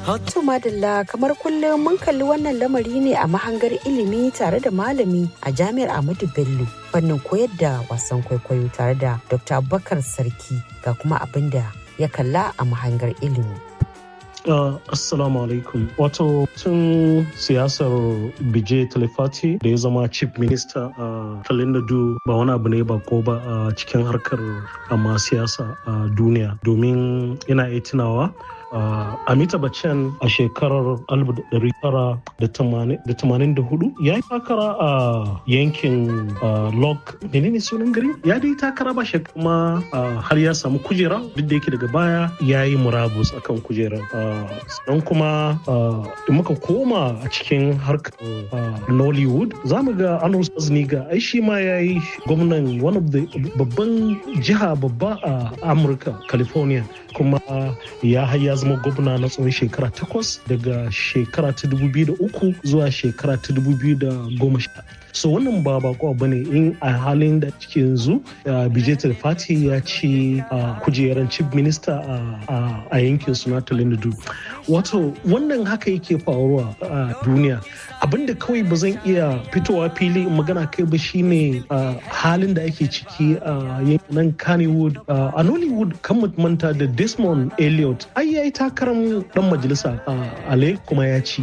To madalla kamar kullum mun kalli wannan lamari ne a mahangar ilimi tare da malami a jami'ar Ahmadu Bello fannin koyar da wasan kwaikwayo tare da Dr. Abubakar Sarki ga kuma abin da ya kalla a mahangar ilimi. Uh, assalamu alaikum. Wato tun siyasar Bije Talifati da ya zama chief minister a uh, Talindu ba wani abu ne ba ko ba a uh, cikin harkar amma siyasa a uh, duniya domin ina iya tunawa Uh, Amita Bachchan a shekarar 1984 ya yi takara a uh, yankin uh, Lok menene sunan gari ya dai takara ba kuma har ya samu kujera duk da yake daga baya ya yi murabus akan kujerar sannan kuma da muka koma a cikin harkar Nollywood za mu ga Anwar Sazniga ai shi ma ya yi gwamnan one of the babban jiha babba a Amurka California kuma ya haya zama gwamna na tsawon shekara takwas daga shekara ta uku zuwa shekara ta goma sha so wannan ba bako ba ne in a halin da cike yanzu bijetar fati ya ci kujerar chief minister a yankin suna talindu wato wannan haka yake faruwa a duniya abinda kawai ba zan iya fitowa fili magana kai ba shine halin da ake ciki a yankin kannywood a nollywood kan manta da desmond elliot ai yayi takarar dan majalisa a ale kuma ya ci